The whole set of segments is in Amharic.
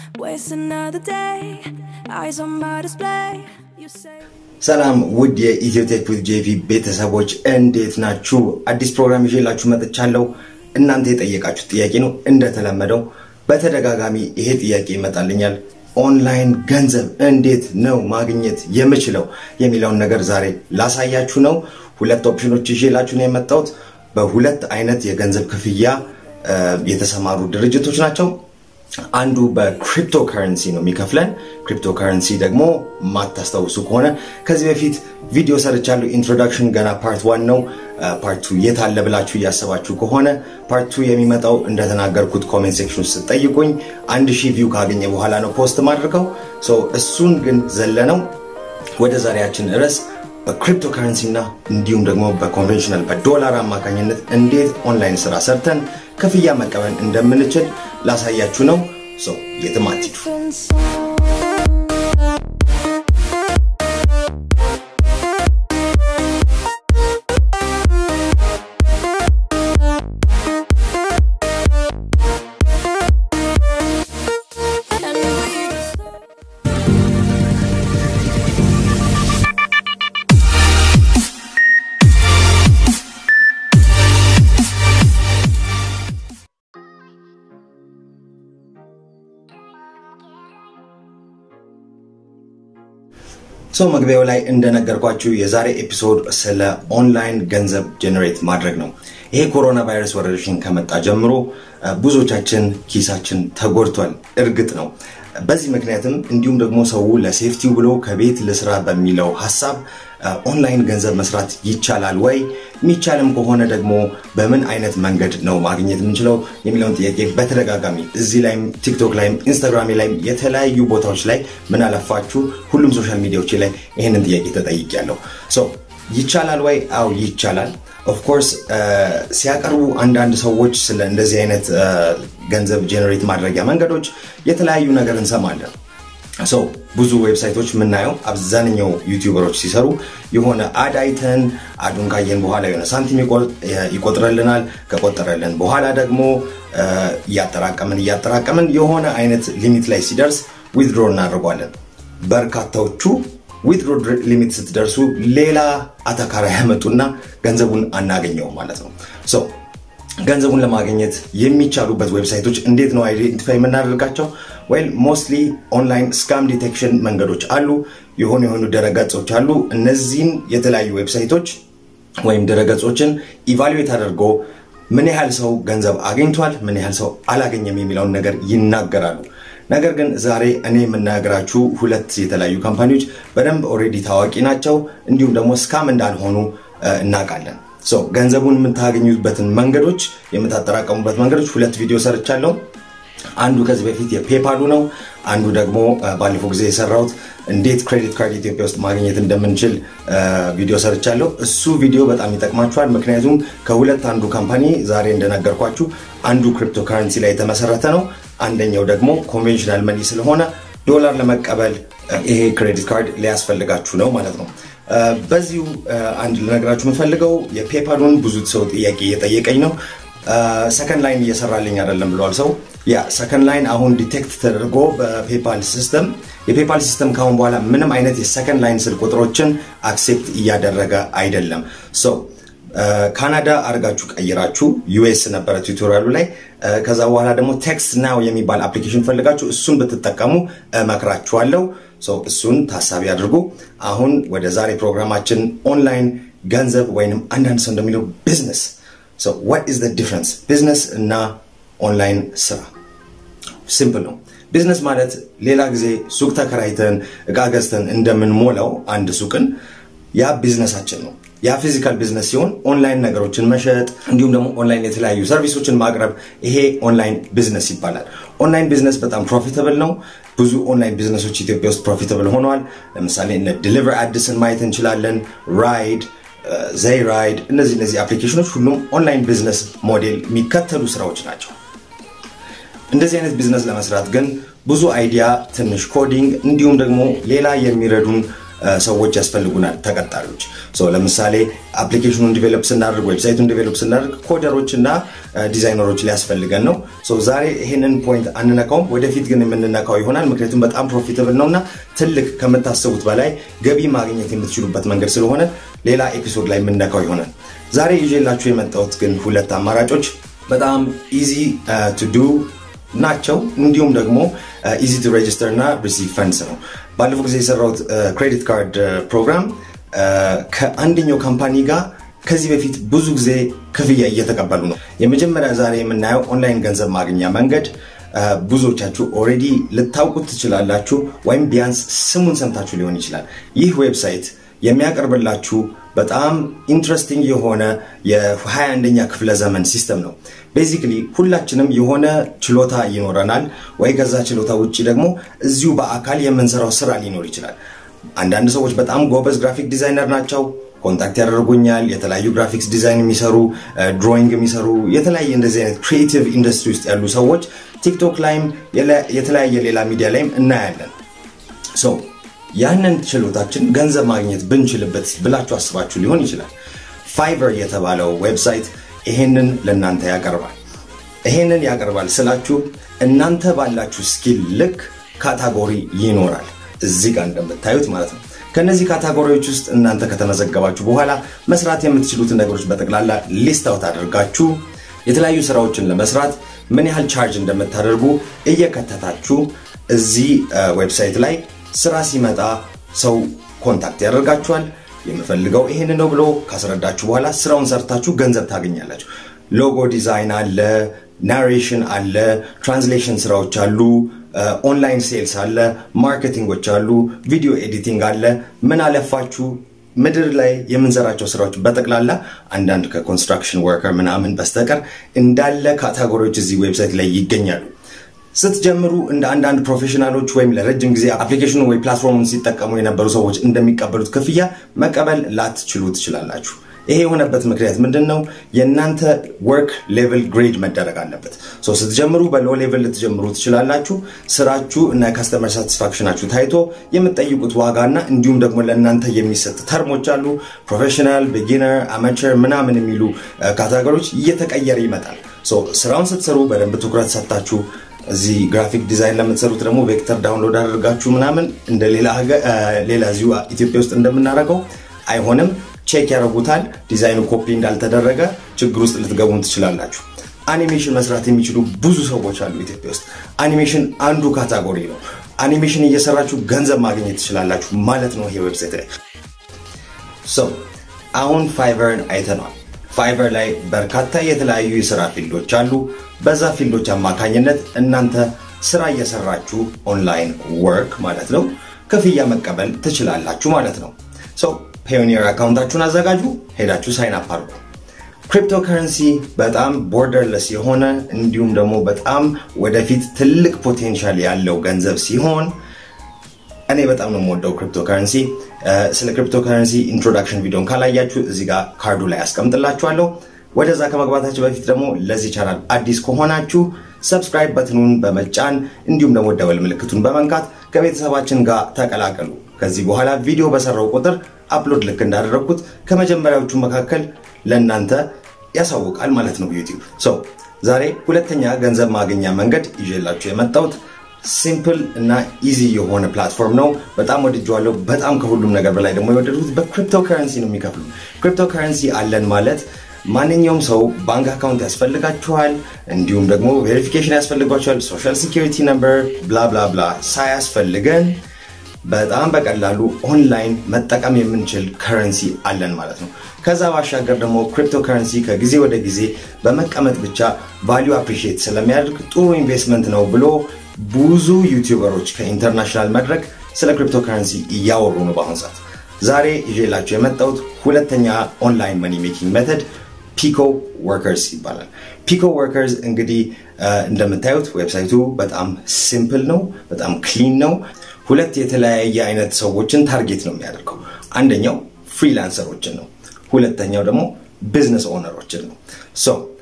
Waste another day, eyes on my display. You say. ሰላም ውድ የኢትዮቴክ ዊዝ ጄቪ ቤተሰቦች እንዴት ናችሁ? አዲስ ፕሮግራም ይዤላችሁ መጥቻለሁ። እናንተ የጠየቃችሁ ጥያቄ ነው። እንደተለመደው በተደጋጋሚ ይሄ ጥያቄ ይመጣልኛል። ኦንላይን ገንዘብ እንዴት ነው ማግኘት የምችለው የሚለውን ነገር ዛሬ ላሳያችሁ ነው። ሁለት ኦፕሽኖች ይዤላችሁ ነው የመጣሁት። በሁለት አይነት የገንዘብ ክፍያ እ፣ የተሰማሩ ድርጅቶች ናቸው። አንዱ በክሪፕቶ ከረንሲ ነው የሚከፍለን። ክሪፕቶ ከረንሲ ደግሞ ማታስታውሱ ከሆነ ከዚህ በፊት ቪዲዮ ሰርቻለሁ። ኢንትሮዳክሽን ገና ፓርት ዋን ነው። ፓርት ቱ የት አለ ብላችሁ እያሰባችሁ ከሆነ ፓርት ቱ የሚመጣው እንደተናገርኩት ኮሜንት ሴክሽን ውስጥ ጠይቁኝ። አንድ ሺህ ቪው ካገኘ በኋላ ነው ፖስት ማድርገው። ሶ እሱን ግን ዘለነው ወደ ዛሬያችን ርዕስ በክሪፕቶ ከረንሲ እና እንዲሁም ደግሞ በኮንቬንሽናል በዶላር አማካኝነት እንዴት ኦንላይን ስራ ሰርተን ክፍያ መቀበል እንደምንችል ላሳያችሁ ነው። ሶ የትም አትሂዱ። Different song. And we just ሶ መግቢያው ላይ እንደነገርኳችሁ የዛሬ ኤፒሶድ ስለ ኦንላይን ገንዘብ ጀነሬት ማድረግ ነው። ይሄ ኮሮና ቫይረስ ወረርሽኝ ከመጣ ጀምሮ እ፣ ብዙዎቻችን ኪሳችን ተጎድቷል። እርግጥ ነው። በዚህ ምክንያትም እንዲሁም ደግሞ ሰው ለሴፍቲው ብሎ ከቤት ልስራ በሚለው ሀሳብ እ፣ ኦንላይን ገንዘብ መስራት ይቻላል ወይ? የሚቻልም ከሆነ ደግሞ በምን አይነት መንገድ ነው ማግኘት የምንችለው የሚለውን ጥያቄ በተደጋጋሚ እዚህ ላይም ቲክቶክ ላይም ኢንስታግራም ላይም የተለያዩ ቦታዎች ላይ ምን አለፋችሁ ሁሉም ሶሻል ሚዲያዎች ላይ ይህንን ጥያቄ ተጠይቄያለሁ። ሶ ይቻላል ወይ? አዎ ይቻላል። ኦፍኮርስ ሲያቀርቡ አንዳንድ ሰዎች ስለ እንደዚህ አይነት እ፣ ገንዘብ ጄኔሬት ማድረጊያ መንገዶች የተለያዩ ነገር እንሰማለን። ሶ ብዙ ዌብሳይቶች የምናየው አብዛኛው ዩቲዩበሮች ሲሰሩ የሆነ አድ አይተን አዱን ካየን በኋላ የሆነ ሳንቲም ይቆ- ይቆጥረልናል። ከቆጠረልን በኋላ ደግሞ እ፣ እያጠራቀምን እያጠራቀምን የሆነ አይነት ሊሚት ላይ ሲደርስ ዊዝድሮ እናደርጓለን። በርካታዎቹ ዊዝድሮ ሊሚት ስትደርሱ ሌላ አተካራ ያመጡና ገንዘቡን አናገኘውም ማለት ነው። ሶ ገንዘቡን ለማግኘት የሚቻሉበት ዌብሳይቶች እንዴት ነው አይዴንቲፋይ የምናደርጋቸው? ወይም ሞስትሊ ኦንላይን ስካም ዲቴክሽን መንገዶች አሉ። የሆኑ የሆኑ ድረገጾች አሉ። እነዚህን የተለያዩ ዌብሳይቶች ወይም ድረገጾችን ኢቫሉዌት አድርጎ ምን ያህል ሰው ገንዘብ አግኝቷል፣ ምን ያህል ሰው አላገኘም የሚለውን ነገር ይናገራሉ። ነገር ግን ዛሬ እኔ የምናገራችሁ ሁለት የተለያዩ ካምፓኒዎች በደንብ ኦልሬዲ ታዋቂ ናቸው፣ እንዲሁም ደግሞ ስካም እንዳልሆኑ እ፣ እናውቃለን። ሶ ገንዘቡን የምታገኙበትን መንገዶች የምታጠራቀሙበት መንገዶች ሁለት ቪዲዮ ሰርቻለሁ። አንዱ ከዚህ በፊት የፔፓሉ ነው። አንዱ ደግሞ እ፣ ባለፈው ጊዜ የሰራሁት እንዴት ክሬዲት ካርድ ኢትዮጵያ ውስጥ ማግኘት እንደምንችል እ፣ ቪዲዮ ሰርቻለሁ። እሱ ቪዲዮ በጣም ይጠቅማችኋል። ምክንያቱም ከሁለት አንዱ ካምፓኒ ዛሬ እንደነገርኳችሁ አንዱ ክሪፕቶ ካረንሲ ላይ የተመሰረተ ነው። አንደኛው ደግሞ ኮንቬንሽናል መኒ ስለሆነ ዶላር ለመቀበል እ፣ ይሄ ክሬዲት ካርድ ሊያስፈልጋችሁ ነው ማለት ነው። እ፣ በዚሁ እ፣ አንድ ልነግራችሁ የምፈልገው የፔፓሉን ብዙ ሰው ጥያቄ እየጠየቀኝ ነው። ሰከንድ ላይን እየሰራልኝ አይደለም ብለዋል ሰው ያ ሰከንድ ላይን አሁን ዲቴክት ተደርጎ በፔፓል ሲስተም የፔፓል ሲስተም ካሁን በኋላ ምንም አይነት የሰከንድ ላይን ስልክ ቁጥሮችን አክሴፕት እያደረገ አይደለም ሶ ካናዳ አድርጋችሁ ቀይራችሁ ዩኤስ ነበረ ቱቶሪያሉ ላይ እ፣ ከዛ በኋላ ደግሞ ቴክስት ናው የሚባል አፕሊኬሽን ፈልጋችሁ እሱን ብትጠቀሙ እመክራችኋለሁ ሶ እሱን ታሳቢ አድርጉ አሁን ወደ ዛሬ ፕሮግራማችን ኦንላይን ገንዘብ ወይንም አንዳንድ ሰው እንደሚለው ቢዝነስ So what is the difference? ቢዝነስ እና ኦንላይን ስራ ሲምፕል ነው። ቢዝነስ ማለት ሌላ ጊዜ ሱቅ ተከራይተን እቃ ገዝተን እንደምንሞላው አንድ ሱቅን ያ ቢዝነሳችን ነው። ያ ፊዚካል ቢዝነስ ሲሆን ኦንላይን ነገሮችን መሸጥ እንዲሁም ደግሞ ኦንላይን የተለያዩ ሰርቪሶችን ማቅረብ ይሄ ኦንላይን ቢዝነስ ይባላል። ኦንላይን ቢዝነስ በጣም ፕሮፊታብል ነው። ብዙ ኦንላይን ቢዝነሶች ኢትዮጵያ ውስጥ ፕሮፊታብል ሆነዋል። ለምሳሌ እነ ዲሊቨር አዲስን ማየት እንችላለን። ራይድ ዘይ ራይድ እነዚህ እነዚህ አፕሊኬሽኖች ሁሉም ኦንላይን ቢዝነስ ሞዴል የሚከተሉ ስራዎች ናቸው። እንደዚህ አይነት ቢዝነስ ለመስራት ግን ብዙ አይዲያ፣ ትንሽ ኮዲንግ እንዲሁም ደግሞ ሌላ የሚረዱን ሰዎች ያስፈልጉናል፣ ተቀጣሪዎች። ለምሳሌ አፕሊኬሽኑን ዲቨሎፕ ስናደርግ፣ ዌብሳይቱን ዲቨሎፕ ስናደርግ ኮደሮች እና ዲዛይነሮች ሊያስፈልገን ነው። ዛሬ ይሄንን ፖይንት አንነካውም፣ ወደፊት ግን የምንነካው ይሆናል። ምክንያቱም በጣም ፕሮፊታብል ነው እና ትልቅ ከምታስቡት በላይ ገቢ ማግኘት የምትችሉበት መንገድ ስለሆነ ሌላ ኤፒሶድ ላይ የምንነካው ይሆናል። ዛሬ ይዤላችሁ የመጣሁት ግን ሁለት አማራጮች በጣም ኢዚ ቱ ዱ ናቸው። እንዲሁም ደግሞ ኢዚ ቱ ሬጅስተር እና ሪሲቭ ፈንድስ ነው። ባለፈው ጊዜ የሰራሁት ክሬዲት ካርድ ፕሮግራም ከአንደኛው ካምፓኒ ጋር ከዚህ በፊት ብዙ ጊዜ ክፍያ እየተቀበሉ ነው። የመጀመሪያ ዛሬ የምናየው ኦንላይን ገንዘብ ማግኛ መንገድ ብዙዎቻችሁ ኦልሬዲ ልታውቁት ትችላላችሁ፣ ወይም ቢያንስ ስሙን ሰምታችሁ ሊሆን ይችላል። ይህ ዌብሳይት የሚያቀርብላችሁ በጣም ኢንትረስቲንግ የሆነ የ21ኛ ክፍለ ዘመን ሲስተም ነው። ቤዚክሊ ሁላችንም የሆነ ችሎታ ይኖረናል፣ ወይ ከዛ ችሎታ ውጭ ደግሞ እዚሁ በአካል የምንሰራው ስራ ሊኖር ይችላል። አንዳንድ ሰዎች በጣም ጎበዝ ግራፊክ ዲዛይነር ናቸው፣ ኮንታክት ያደርጉኛል። የተለያዩ ግራፊክስ ዲዛይን የሚሰሩ ድሮይንግ የሚሰሩ የተለያየ እንደዚህ አይነት ክሪኤቲቭ ኢንዱስትሪ ውስጥ ያሉ ሰዎች ቲክቶክ ላይም የተለያየ ሌላ ሚዲያ ላይም እናያለን። ያንን ችሎታችን ገንዘብ ማግኘት ብንችልበት ብላችሁ አስባችሁ ሊሆን ይችላል። ፋይበር የተባለው ዌብሳይት ይሄንን ለእናንተ ያቀርባል። ይሄንን ያቀርባል ስላችሁ እናንተ ባላችሁ ስኪል ልክ ካታጎሪ ይኖራል፣ እዚህ ጋር እንደምታዩት ማለት ነው። ከነዚህ ካታጎሪዎች ውስጥ እናንተ ከተመዘገባችሁ በኋላ መስራት የምትችሉትን ነገሮች በጠቅላላ ሊስት አውት አድርጋችሁ የተለያዩ ስራዎችን ለመስራት ምን ያህል ቻርጅ እንደምታደርጉ እየከተታችሁ እዚህ ዌብሳይት ላይ ስራ ሲመጣ ሰው ኮንታክት ያደርጋችኋል። የምፈልገው ይሄን ነው ብሎ ካስረዳችሁ በኋላ ስራውን ሰርታችሁ ገንዘብ ታገኛላችሁ። ሎጎ ዲዛይን አለ፣ ናሬሽን አለ፣ ትራንስሌሽን ስራዎች አሉ፣ ኦንላይን ሴልስ አለ፣ ማርኬቲንጎች አሉ፣ ቪዲዮ ኤዲቲንግ አለ። ምን አለፋችሁ ምድር ላይ የምንሰራቸው ስራዎች በጠቅላላ አንዳንድ ከኮንስትራክሽን ወርከር ምናምን በስተቀር እንዳለ ካታጎሪዎች እዚህ ዌብሳይት ላይ ይገኛሉ። ስትጀምሩ እንደ አንዳንድ ፕሮፌሽናሎች ወይም ለረጅም ጊዜ አፕሊኬሽኑ ወይ ፕላትፎርሙን ሲጠቀሙ የነበሩ ሰዎች እንደሚቀበሉት ክፍያ መቀበል ላትችሉ ትችላላችሁ። ይሄ የሆነበት ምክንያት ምንድን ነው? የእናንተ ወርክ ሌቭል ግሬድ መደረግ አለበት። ስትጀምሩ በሎ ሌቭል ልትጀምሩ ትችላላችሁ። ስራችሁ እና ከስተመር ሳቲስፋክሽናችሁ ታይቶ የምትጠይቁት ዋጋና እንዲሁም ደግሞ ለእናንተ የሚሰጥ ተርሞች አሉ። ፕሮፌሽናል፣ ቢጊነር፣ አማቸር ምናምን የሚሉ ካታጎሪዎች እየተቀየረ ይመጣል። ስራውን ስትሰሩ በደንብ ትኩረት ሰጥታችሁ እዚህ ግራፊክ ዲዛይን ለምትሰሩት ደግሞ ቬክተር ዳውንሎድ አድርጋችሁ ምናምን እንደ ሌላ እዚሁ ኢትዮጵያ ውስጥ እንደምናደርገው አይሆንም። ቼክ ያደርጉታል። ዲዛይኑ ኮፒ እንዳልተደረገ ችግር ውስጥ ልትገቡም ትችላላችሁ። አኒሜሽን መስራት የሚችሉ ብዙ ሰዎች አሉ ኢትዮጵያ ውስጥ። አኒሜሽን አንዱ ካታጎሪ ነው። አኒሜሽን እየሰራችሁ ገንዘብ ማግኘት ትችላላችሁ ማለት ነው ይሄ ዌብሳይት ላይ። አሁን ፋይቨርን አይተነዋል። ፋይቨር ላይ በርካታ የተለያዩ የስራ ፊልዶች አሉ። በዛ ፊልዶች አማካኝነት እናንተ ስራ እየሰራችሁ ኦንላይን ወርክ ማለት ነው ክፍያ መቀበል ትችላላችሁ ማለት ነው። ፔዮኒየር አካውንታችሁን አዘጋጁ፣ ሄዳችሁ ሳይን አፕ አድርጉ። ክሪፕቶ ከረንሲ በጣም ቦርደርለስ የሆነ እንዲሁም ደግሞ በጣም ወደፊት ትልቅ ፖቴንሻል ያለው ገንዘብ ሲሆን እኔ በጣም ነው የምወደው ክሪፕቶ ከረንሲ። ስለ ክሪፕቶ ከረንሲ ኢንትሮዳክሽን ቪዲዮን ካላያችሁ እዚህ ጋር ካርዱ ላይ ያስቀምጥላችኋለሁ። ወደዛ ከመግባታችሁ በፊት ደግሞ ለዚህ ቻናል አዲስ ከሆናችሁ ሰብስክራይብ በትኑን በመጫን እንዲሁም ደግሞ ደወል ምልክቱን በመንካት ከቤተሰባችን ጋር ተቀላቀሉ። ከዚህ በኋላ ቪዲዮ በሰራው ቁጥር አፕሎድ ልክ እንዳደረግኩት ከመጀመሪያዎቹ መካከል ለእናንተ ያሳውቃል ማለት ነው ዩቲዩብ። ዛሬ ሁለተኛ ገንዘብ ማግኛ መንገድ ይዤላችሁ የመጣሁት ሲምፕል እና ኢዚ የሆነ ፕላትፎርም ነው። በጣም ወድጀዋለሁ። በጣም ከሁሉም ነገር በላይ ደግሞ የወደድኩት በክሪፕቶ ከረንሲ ነው የሚከፍሉ። ክሪፕቶ ከረንሲ አለን ማለት ማንኛውም ሰው ባንክ አካውንት ያስፈልጋችኋል፣ እንዲሁም ደግሞ ቬሪፊኬሽን ያስፈልጓችኋል፣ ሶሻል ሲኪሪቲ ነምበር ብላ ብላ ብላ ሳያስፈልገን በጣም በቀላሉ ኦንላይን መጠቀም የምንችል ከረንሲ አለን ማለት ነው። ከዛ ባሻገር ደግሞ ክሪፕቶ ከረንሲ ከጊዜ ወደ ጊዜ በመቀመጥ ብቻ ቫሊዩ አፕሪሺየት ስለሚያደርግ ጥሩ ኢንቨስትመንት ነው ብሎ ብዙ ዩቲዩበሮች ከኢንተርናሽናል መድረክ ስለ ክሪፕቶ ከረንሲ እያወሩ ነው በአሁኑ ሰዓት። ዛሬ ይዤላቸው የመጣሁት ሁለተኛ ኦንላይን መኒ ሜኪንግ ሜተድ ፒኮ ወርከርስ ይባላል። ፒኮ ወርከርስ እንግዲህ እንደምታዩት ዌብሳይቱ በጣም ሲምፕል ነው፣ በጣም ክሊን ነው። ሁለት የተለያየ አይነት ሰዎችን ታርጌት ነው የሚያደርገው። አንደኛው ፍሪላንሰሮችን ነው፣ ሁለተኛው ደግሞ ቢዝነስ ኦነሮችን ነው። ሶ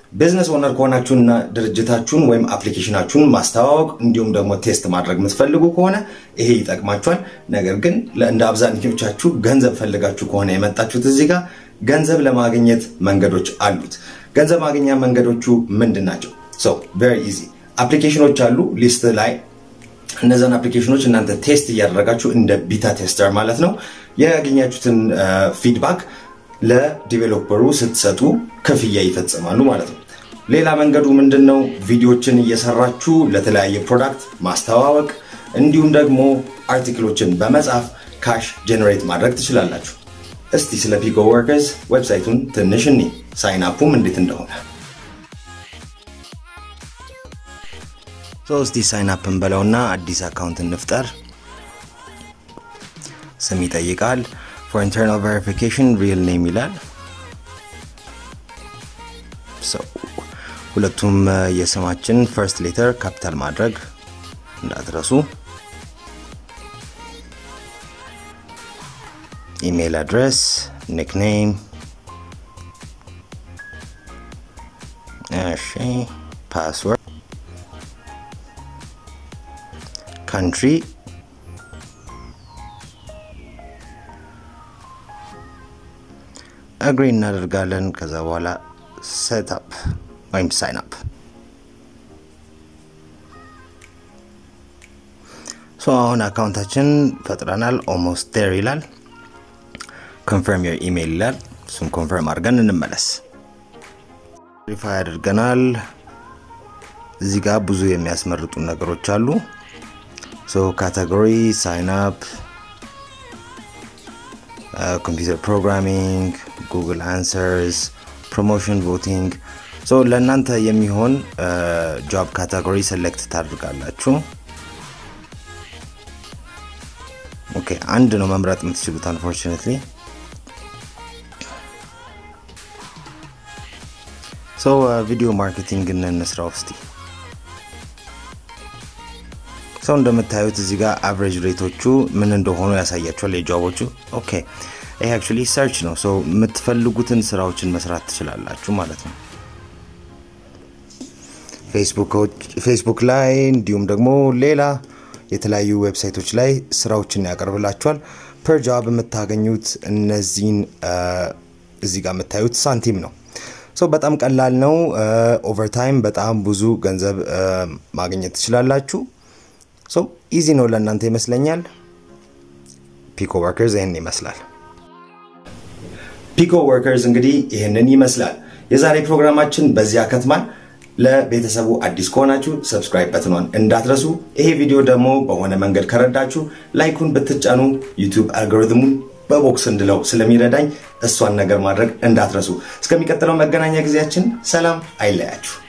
ቢዝነስ ኦነር ከሆናችሁና ድርጅታችሁን ወይም አፕሊኬሽናችሁን ማስተዋወቅ እንዲሁም ደግሞ ቴስት ማድረግ የምትፈልጉ ከሆነ ይሄ ይጠቅማችኋል። ነገር ግን እንደ አብዛኞቻችሁ ገንዘብ ፈልጋችሁ ከሆነ የመጣችሁት እዚህ ጋር ገንዘብ ለማግኘት መንገዶች አሉት። ገንዘብ ማግኛ መንገዶቹ ምንድን ናቸው? ሶ ቬሪ ኢዚ አፕሊኬሽኖች አሉ ሊስት ላይ እነዛን አፕሊኬሽኖች እናንተ ቴስት እያደረጋችሁ እንደ ቢታ ቴስተር ማለት ነው ያገኛችሁትን ፊድባክ ለዲቬሎፐሩ ስትሰጡ ክፍያ ይፈጽማሉ ማለት ነው። ሌላ መንገዱ ምንድን ነው? ቪዲዮችን እየሰራችሁ ለተለያየ ፕሮዳክት ማስተዋወቅ እንዲሁም ደግሞ አርቲክሎችን በመጻፍ ካሽ ጀነሬት ማድረግ ትችላላችሁ። እስቲ ስለ ፒኮ ወርከርስ ዌብሳይቱን ትንሽ እኒ ሳይን አፑም እንዴት እንደሆነ እስቲ ሳይን አፕ እንበለውና አዲስ አካውንት እንፍጠር። ስም ይጠይቃል። ፎር ኢንተርናል ቬሪፊኬሽን ሪል ኔም ይላል። ሁለቱም የስማችን ፈርስት ሌተር ካፒታል ማድረግ እንዳትረሱ። ኢሜይል አድረስ፣ ኒክኔም፣ እሺ፣ ፓስወርድ፣ ካንትሪ አግሪ እናደርጋለን። ከዛ በኋላ ሴትአፕ ወይም ሳይን አፕ ሶ አሁን አካውንታችን ፈጥረናል። ኦልሞስት ዴር ይላል። ኮንፈርም ዮር ኢሜይል ይላል። እሱም ኮንፈርም አድርገን እንመለስ። ቬሪፋይ አድርገናል። እዚህ ጋር ብዙ የሚያስመርጡ ነገሮች አሉ። ሶ ካቴጎሪ ሳይን አፕ ኮምፒውተር ፕሮግራሚንግ፣ ጉግል አንሰርስ፣ ፕሮሞሽን ቮቲንግ። ሶ ለእናንተ የሚሆን ጆብ ካታጎሪ ሴሌክት ታድርጋላችሁ። ኦኬ አንድ ነው መምረጥ የምትችሉት አንፎርቹኔትሊ። ሶ ቪዲዮ ማርኬቲንግ እንስራ ውስጥ ሰው እንደምታዩት እዚህ ጋር አቨሬጅ ሬቶቹ ምን እንደሆኑ ያሳያቸዋል የጆቦቹ። ኦኬ ይሄ አክቹዋሊ ሰርች ነው። ሰው የምትፈልጉትን ስራዎችን መስራት ትችላላችሁ ማለት ነው። ፌስቡክ ላይ እንዲሁም ደግሞ ሌላ የተለያዩ ዌብሳይቶች ላይ ስራዎችን ያቀርብላችኋል። ፐር ጆብ የምታገኙት እነዚህን እዚህ ጋር የምታዩት ሳንቲም ነው። ሶ በጣም ቀላል ነው። ኦቨርታይም በጣም ብዙ ገንዘብ ማግኘት ትችላላችሁ። ሶ ኢዚ ነው ለእናንተ ይመስለኛል። ፒኮ ወርከርስ ይህን ይመስላል። ፒኮ ወርከርስ እንግዲህ ይህንን ይመስላል። የዛሬ ፕሮግራማችን በዚህ አከትማል። ለቤተሰቡ አዲስ ከሆናችሁ ሰብስክራይብ በትኗን እንዳትረሱ። ይሄ ቪዲዮ ደግሞ በሆነ መንገድ ከረዳችሁ ላይኩን ብትጫኑ ዩቲዩብ አልጎሪትሙን በቦክስ እንድለው ስለሚረዳኝ እሷን ነገር ማድረግ እንዳትረሱ። እስከሚቀጥለው መገናኛ ጊዜያችን ሰላም አይለያችሁ።